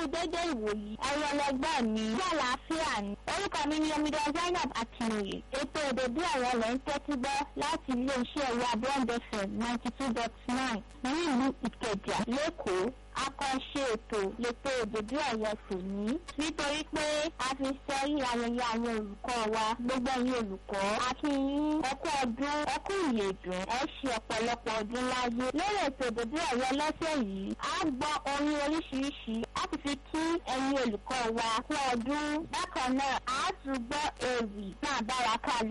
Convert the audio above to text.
dédé ìwòyí ẹ̀rọ ọlọ́gbọ́n mi ní àlàáfíà ni orúkọ mi ni omidan zainab akinoye ètò òdòdó ọ̀rọ̀ lẹ́ ń tẹ́tí gbọ́ láti iléeṣẹ́ ẹ̀rọ abọ́ndẹ̀fẹ̀ ninety two dot nine nílùú ìkẹjà lẹ́kọ̀ọ́ akọ́ṣe ètò lètò òdòdó ọ̀rọ̀ tòní nítorí pé a fi sẹ́rí ayẹyẹ àwọn olùkọ́ wa gbogbo ẹ̀yin olùkọ́ a kí yín ẹkú ọdún ẹkú ìyèdùn ẹ ṣe ọ̀pọ̀lọpọ̀ ọdún láyé lórí ètò òdòdó ọ̀rọ̀ lọ́sẹ̀ yìí a gbọ́ orin oríṣiríṣi a ti fi kí ẹ̀yin olùkọ́ wa kú ọdún bákan náà a tún gbọ́ ewì náà bára ká